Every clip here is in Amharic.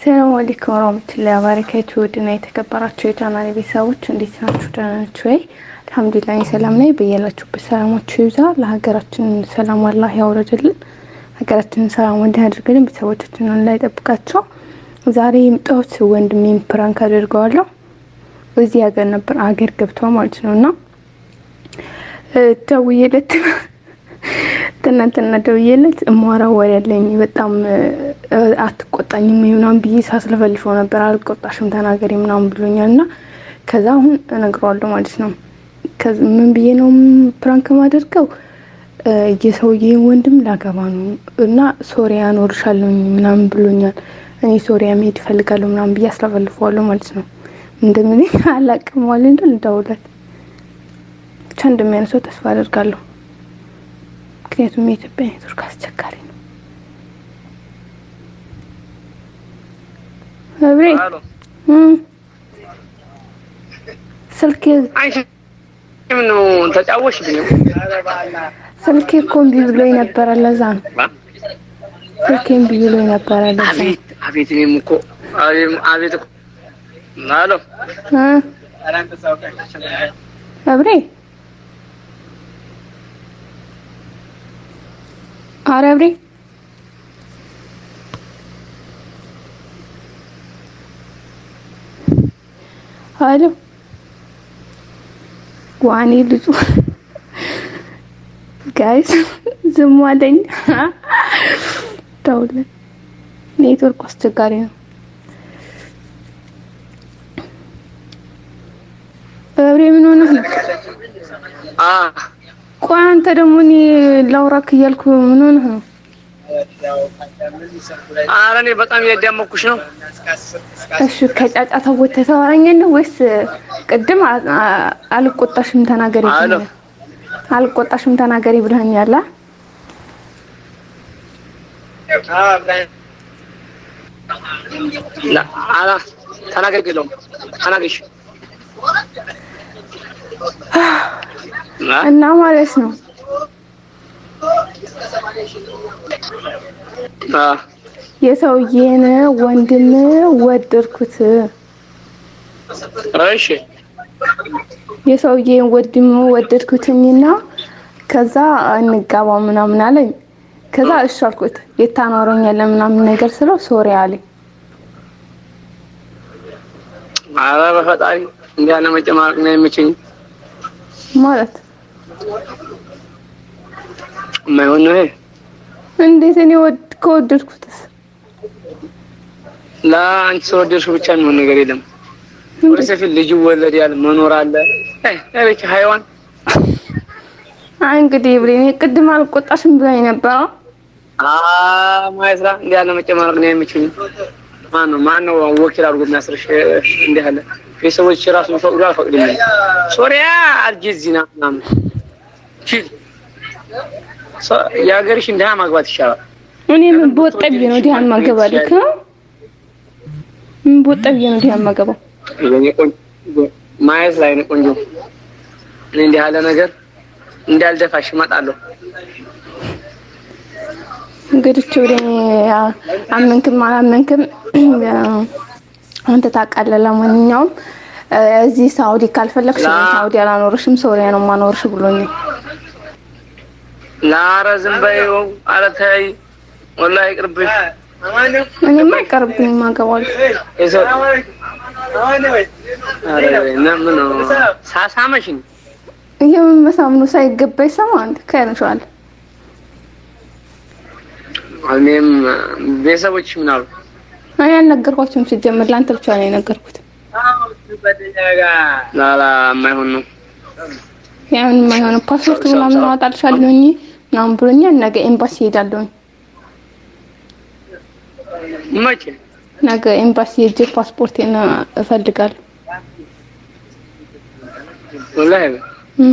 ሰላም አለይኩም ወራህመቱላሂ ወበረካቱ። ውድና የተከበራችሁ የቻናል ቤተሰቦች እንዴት ናችሁ? ደህና ናችሁ ወይ? አልሐምዱሊላህ ሰላም ላይ በያላችሁበት ሰላማችሁ ይብዛ። ለሀገራችን ሰላም አላህ ያውረድልን። ሀገራችንን ሰላም እንዲያደርግልን ቤተሰቦቻችንን ላይ ጠብቃቸው። ዛሬ የምጣሁት ወንድሜን ፕራንክ አድርገዋለሁ። እዚህ ሀገር ነበር አገር ገብቷ ማለት ነው እና ደውዬለት ትናንትና ደውዬለት እማወራው ወሬ ያለኝ በጣም አትቆጣኝም ምናምን ብዬ ሳስለፈልፈው ነበር። አልቆጣሽም ተናገሪ ምናምን ብሎኛል እና ከዛ አሁን እነግረዋለሁ ማለት ነው። ምን ብዬ ነው ፕራንክ ማደርገው የሰውዬን ወንድም ላገባ ነው እና ሶሪያ እኖርሻለሁኝ ምናምን ብሎኛል። እኔ ሶሪያ መሄድ እፈልጋለሁ ምናምን ብዬ አስለፈልፈዋለሁ ማለት ነው። እንደምን አላቅም ዋል እንደል እንደውለት ብቻ እንደሚያነሰው ተስፋ አደርጋለሁ። ምክንያቱም የኢትዮጵያ ኔትወርክ አስቸጋሪ ነው። አብሬ ስልክ ነው ተጫወሽብኝ። ስልኬ እኮ እምቢ ብሎኝ ነበረ። ለዛ ነው ስልኬ እምቢ ብሎኝ ነበረ። ለዛ አቤት አቤት፣ እኔም እኮ አቤት እኮ አሎ አብሬ አረ አብሬ አሎ ዋኔ ልጁ ጋይስ ዝም አለኝ። ደውለ ኔትወርክ አስቸጋሪ ነው። አብሬ ምን ሆነህ ነው? አ ቆይ አንተ ደግሞ እኔ ላውራክ እያልኩ ምን ሆነህ ነው? ኧረ እኔ በጣም እያዳመኩሽ ነው። እሺ ከጫጫታ ወጥተህ ታወራኛለህ ወይስ ቅድም አልቆጣሽም ተናገሪ አሎ። ብለኸኛል? አልቆጣሽም ተናገሪ ብለኸኛል። አ? ላ አላ ተናገር የለውም ተናገርሽ አ እና ማለት ነው አ የሰውዬን ወንድም ወደድኩት። እሺ የሰውዬን ወንድም ወደድኩትኝና ከዛ እንጋባ ምናምን አለኝ። ከዛ እሺ አልኩት። የታኖረኛለህ ምናምን ነገር ስለው ሶሪ አለኝ። ኧረ በፈጣሪ እንዲህ ያለ መጨማረቅ ነው የሚችኝ ማለት የማይሆን ነው ይሄ። እንዴት እኔ ወድ ከወደድኩትስ ለአንቺ ስለወደድሽው ብቻ የሚሆን ነገር የለም። ወደ ሰፊት ልጅ ይወለዳል፣ መኖር አለ። አይ አቤት ሃይዋን አይ እንግዲህ ብሬ ቅድም አልቆጣሽም ብላኝ ነበረ። አ ማይስራ እንዲህ ያለ መጨማረቅ ነው የሚችኝ። ማን ነው ማን ነው ወኪል አድርጎ የሚያስርሽ? እንዲህ ያለ ቤተሰቦች ራሱ ፈቅዶ አልፈቅድም። ሶሪያ አልጀዚና ምናምን ቺል የሀገርሽ እንዲህ ማግባት ይሻላል። እኔ ምን በወጣ ብዬ ነው ዲሃን ማገባልክ? ምን በወጣ ብዬ ነው ዲሃን ማገባው? የኔ ቆንጆ ማየት ላይ ነው ቆንጆ። እኔ እንዲህ ያለ ነገር እንዳልደፋሽ እመጣለሁ። እንግዲህ ወደ አመንክም አላመንክም አንተ ታውቃለህ። ለማንኛውም እዚህ ሳውዲ ካልፈለግሽ ላ- ሳውዲ አላኖርሽም ሶሪያ ነው ማኖርሽ ብሎኛል። ላረ ዝም በይው። ኧረ ተይ ወላሂ ይቅርብሽ። እኔማ አይቀርብኝም አገባለሁ። የሰው ኧረ ለምን ነው ሳሳመሽኝ? የምን መሳም ነው ሳይገባኝ ሰማ አንተ ከያንሻል እኔም ቤተሰቦች ምን አሉ? እኔ አልነገርኳቸውም። ሲጀምር ለአንተ ብቻ ነው የነገርኩት። ላላ የማይሆን ነው። ያን የማይሆን ፓስፖርት ምናምን አወጣልሻለሁኝ ምናምን ብሎኛል። ነገ ኤምባሲ ሄዳለሁኝ። መቼ ነገ ኤምባሲ ሄጄ ፓስፖርቴን እፈልጋለሁ። ወላሂ እም።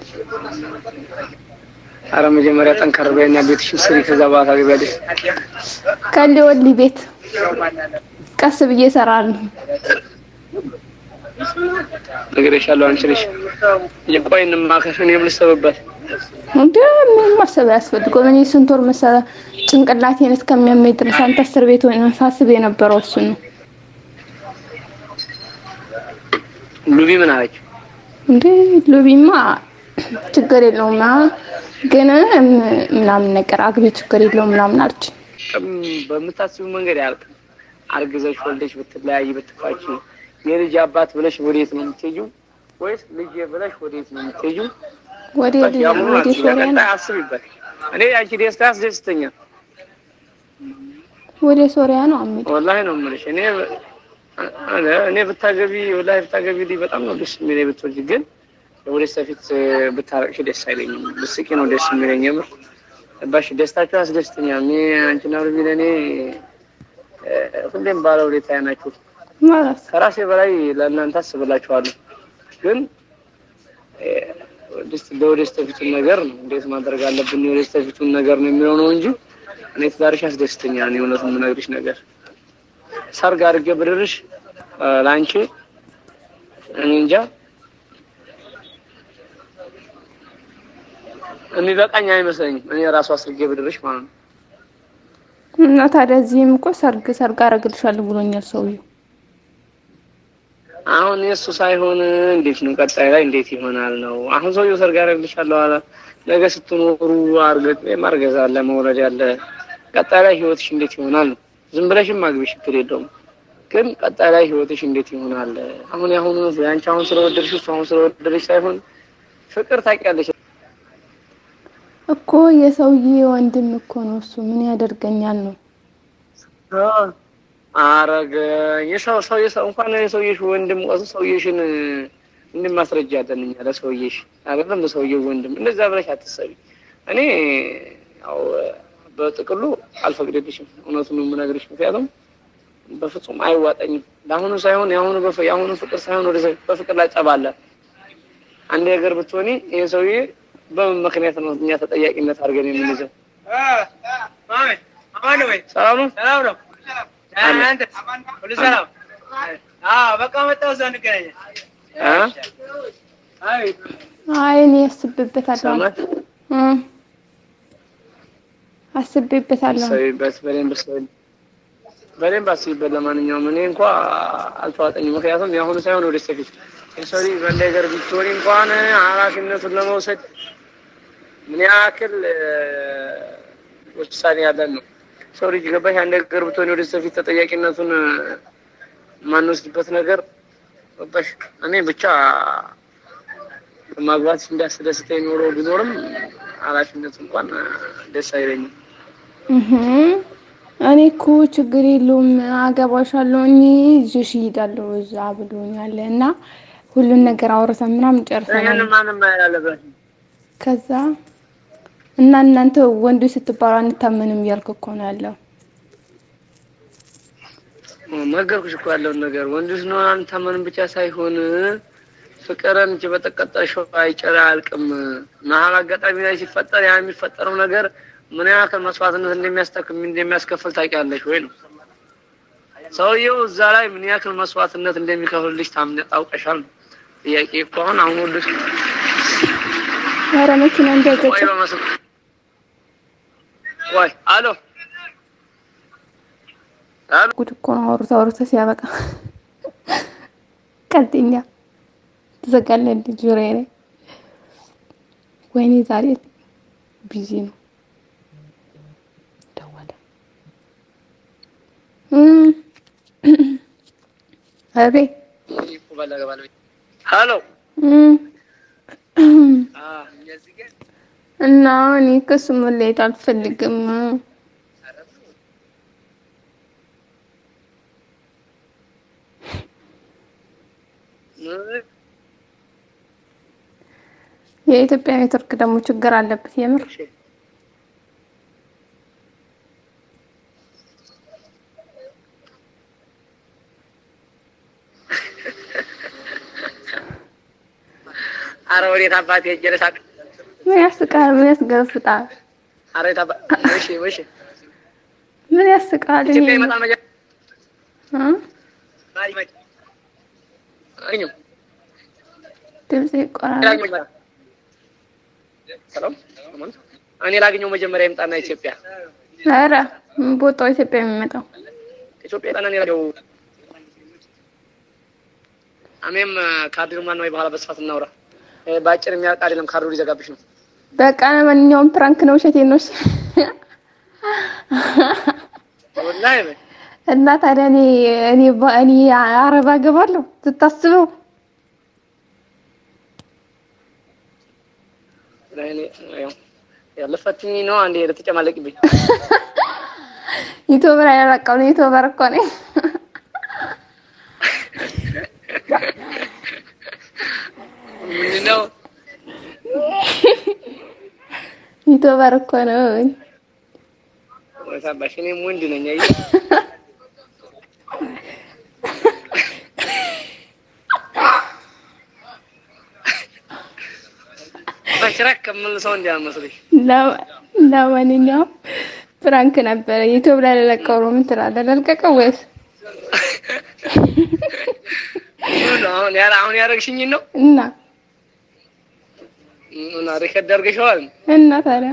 ኧረ መጀመሪያ ጠንከር በይና ቤትሽን ስሪ፣ ከዛ በኋላ ታገቢያለሽ። ከሊ ወሊ ቤት ቀስ ብዬ እሰራለሁ። እነግርሻለሁ። አንቺ ነሽ ቆይ እንማከር፣ እኔም ልሰብበት እንደ ምን ማሰብ ያስፈልገው? እኔ ስንት ወር መሰለህ ጭንቅላቴን እስከሚያመኝ ድረስ አንተ እስር ቤት ሆነህ ሳስብ የነበረው እሱን ነው። ሉቢ ምን አለች? እንዴ ሉቢማ ችግር የለውም አ- ግን እም- ምናምን ነገር አግቢ ችግር የለውም ምናምን አለች። በምታስቡ መንገድ ያልቅ አርግዘሽ ወልደሽ ብትለያይ ብትፋች የልጅ አባት ብለሽ ወዴት ነው የምትሄጂው? ወይስ ልጅ ብለሽ ወዴት ነው የምትሄጂው? ወደ ያሁኑ ወደ ሶሪያ ነው ቀጣይ አስቢበት። እኔ አንቺ ደስታ ያስደስተኛል። ወደ ሶሪያ ነው አሚል ወላሂ ነው የምልሽ። እኔ እኔ ብታገቢ ወላሂ ብታገቢ ልጅ በጣም ነው ደስ የሚለኝ ብትወልጂ፣ ግን ወደ ፊት ብታረቅሽ ደስ አይለኝም። ብስቂ ነው ደስ የሚለኝ የምር ባሽ ደስታቸው ያስደስተኛል። እኔ አንቺና ሩቢ ለእኔ እ፣ ሁሌም ባለ ሁኔታ ናችሁ። ማለት ከራሴ በላይ ለእናንተ አስብላችኋለሁ። ግን እ፣ ወደስ- ለወደፊት ፊቱን ነገር ነው እንዴት ማድረግ አለብን የወደፊት ፊቱን ነገር ነው የሚለው ነው እንጂ እኔ ትዳርሽ ያስደስተኛል። እኔ እውነቱን የምነግርሽ ነገር ሰርግ አድርጌ ብድርሽ እ፣ ለአንቺ እኔ እንጃ የሚበቃኝ አይመስለኝም። እኔ ራሱ አስርጌ ብድርሽ ማለት ነው። እና ታዲያ እዚህም እኮ ሰርግ ሰርግ አደርግልሻለሁ ብሎኛል ሰውዬው። አሁን የእሱ ሳይሆን እንዴት ነው ቀጣይ ላይ እንዴት ይሆናል ነው። አሁን ሰውየው ሰርግ አደርግልሻለሁ አለ። ነገ ስትኖሩ አርገት ወይም አርገዛ አለ መውለድ አለ። ቀጣይ ላይ ህይወትሽ እንዴት ይሆናል ነው። ዝም ብለሽም አግቢ ችግር የለውም። ግን ቀጣይ ላይ ህይወትሽ እንዴት ይሆናል? አሁን ያሁኑ ያንቺ አሁን ስለወደድሽ እሱ አሁን ስለወደድሽ ሳይሆን ፍቅር ታውቂያለሽ። እኮ የሰውዬ ወንድም እኮ ነው እሱ ምን ያደርገኛል ነው። አረገ የሰው ሰው የሰው እንኳን የሰውዬሽ ወንድም ቆስ ሰውዬሽን እንድን ማስረጃ አለን እኛ ለሰውዬሽ አይደለም ለሰውዬው ወንድም እንደዛ ብለሽ አትሰቢ። እኔ ያው በጥቅሉ አልፈቅድልሽም፣ እውነቱን ነው የምነግርሽ። ምክንያቱም በፍጹም አይዋጠኝም። ለአሁኑ ሳይሆን የአሁኑ በፍ የአሁኑ ፍቅር ሳይሆን ወደ በፍቅር ላይ ጠብ አለ። አንድ ነገር ብትሆኒ ይሄ ሰውዬ በምን ምክንያት ነው እኛ ተጠያቂነት አድርገን የምንይዘው? ሰላም ነው ሰላም ነው። አለ። አንተ ሁሉ ሰላም? አዎ በቃ መጣሁ። እዛ እንገናኛለን። እ? አይ አይ እኔ አስቤበታለሁ ሰማህ? እ አስቤበታለሁ። አስቢበት በደንብ አስቢ። በደንብ አስቢበት። ለማንኛውም እኔ እንኳ አልተዋጠኝም። ምክንያቱም የአሁኑ ሳይሆን ወደ ፊት የሰው ልጅ በነገር ቢትሆን እንኳን ኃላፊነቱን ለመውሰድ ምን ያክል እ፣ ውሳኔ ያለን ነው። ሰው ልጅ ገባሽ አንድ ነገር ብትሆን ወደ ፊት ተጠያቂነቱን እ፣ የማንወስድበት ነገር ገባሽ። እኔ ብቻ ማግባት እንዳስደስተኝ ኖሮ ቢኖርም ኃላፊነቱ እንኳን እ፣ ደስ አይለኝም። እህ እኔ እኮ ችግር የለውም አገባሻለሁ እኔ ይዤሽ እሄዳለሁ እዛ ብሎኛል እና ሁሉን ነገር አውርተን ምናምን ጨርሰናል። ይህን ማንም ያለበት ከዛ እና እናንተ ወንዶች ስትባሉ አንታመንም እያልክ እኮ ነው ያለው። ነገርኩሽ እኮ ያለውን ነገር ወንዶች ነው አንታመንም ብቻ ሳይሆን ፍቅርን እንጂ በተቀጠልሽው አይጨራ አያልቅም። መሀል አጋጣሚ ላይ ሲፈጠር ያ የሚፈጠረው ነገር ምን ያክል መስዋዕትነት እንደሚያስተክም እንደሚያስከፍል ታውቂያለሽ ወይ ነው። ሰውየው እዛ ላይ ምን ያክል መስዋዕትነት እንደሚከፍልልሽ ታምነ ታውቀሻል ነው ጥያቄ እኮ አሁን አሁን ሁሉ ኧረ መኪና እንዳይገጭ ወይ በመስሎ ወይ አሎ አሎ ጉድ እኮ ነው። አውርተ አውርተ ሲያበቃ ቀጥኛ ትዘጋለህ እንደ ጆሮዬ ላይ። ወይኔ ዛሬ ቢዚ ነው። ደወለ። እም አቤት ሄሎ እም አ እና እኔ ከሱ መለየት አልፈልግም። የኢትዮጵያ ኔትወርክ ደግሞ ችግር አለበት የምር። አረ ወዴት አባቴ ሄጄ ልሳቅ? ምን ያስቃል? ምን ያስገፍጣል? አረ የት አባ እሺ እሺ ምን ያስቃል? ኢትዮጵያ ይሄ ይመጣል መጀመሪያ እ? ማሪ መጭ እኙ ድምጽ ይቆራረጥ። ይመጣል ሰላም እኔ ላገኘው መጀመሪያ ይምጣና ኢትዮጵያ ኧረ ቦታው ኢትዮጵያ የሚመጣው ኢትዮጵያ ጣና እኔ ላገኘው እኔም ካርዲኑ ማን ነው በኋላ በስፋት እናውራ። ይሄ በአጭር የሚያልቅ አይደለም። ካርዱ ሊዘጋብሽ ነው። በቃ ማንኛውም ፕራንክ ነው፣ ውሸቴን ነው። ወላሂ በይ እና ታዲያ እኔ እኔ እኔ አረብ አገባለሁ ስታስበው እኔ ያው ያለፈትኝ ነው አንዴ ልትጨማለቅብኝ ዩቲዩበር ያላቀው ነው ዩቲዩበር እኮ ነኝ። ምንድን ነው ዩቲዩበር እኮ ነው። ወታባሽ እኔም ወንድ ነኝ። አየህ በሽራክ ከምልሰው እንዲያመስልሽ ለማንኛውም ፕራንክ ነበረ። ዩቲዩብ ላይ ለለቀው ነው። ምን ትላለህ? ለልቀቀው ወይስ አሁን ያረ አሁን ያደረግሽኝ ነው እና እና ሪከርድ አድርገሽዋል እና ታዲያ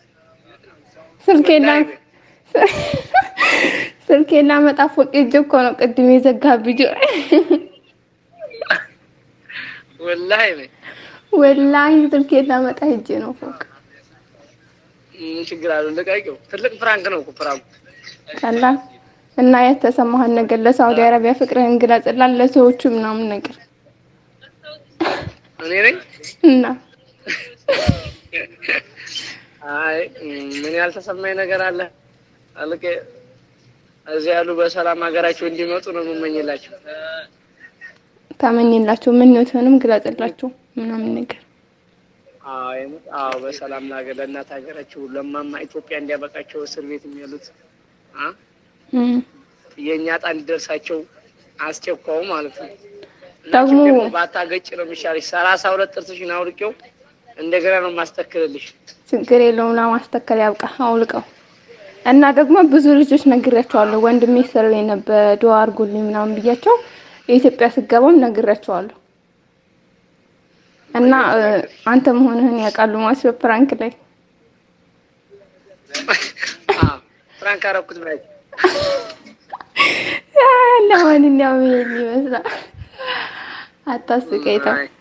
ስልኬና ስልኬና መጣፍ ፎቅ ሂጅ እኮ ነው ቅድም የዘጋብኝ ጆሮ ወላሂ በይ ወላሂ ስልኬና መጣ ሂጅ ነው ፎቅ ምን ችግር አለው? ልቀቂው። ትልቅ ፍራንክ ነው እኮ ፍራንኩ። ቀላል እና የተሰማህን ነገር ለሳውዲ አረቢያ ፍቅርህን ግለጽላል ለሰዎቹ ምናምን ነገር እኔ ነኝ እና አይ ምን ያልተሰማኝ ነገር አለ? አልቄ እዚህ ያሉ በሰላም ሀገራቸው እንዲመጡ ነው የምመኝላቸው። ታመኝላቸው ምኞትህንም ግለጽላቸው ምናምን ነገር አይ አዎ፣ በሰላም ለሀገር ለእናት ሀገራቸው ለማማ ኢትዮጵያ እንዲያበቃቸው እስር ቤት የሚያሉት አ እም የእኛ ዕጣ እንዲደርሳቸው አስቸኳው ማለት ነው። እና ደግሞ- ችግር ነው፣ ባታገጭ ነው የሚሻልሽ። ሰላሳ ሁለት ጥርስሽን አውልቄው እንደገና ነው የማስተክልልሽ። ችግር የለውም ለማስተከል ያብቃ አውልቀው እና ደግሞ ብዙ ልጆች ነግሬያቸዋለሁ ወንድሜ ስለኝ ነበር ዱአ አድርጉልኝ ምናምን ብያቸው የኢትዮጵያ ስገባም ነግሬያቸዋለሁ እና እ፣ አንተ መሆንህን ያውቃሉ ማለት ነው ፕራንክ ላይ አዎ ፍራንክ አደረኩት ማለት ለማንኛውም ይሄን ይመስላል አታስቀኝ ተው አይ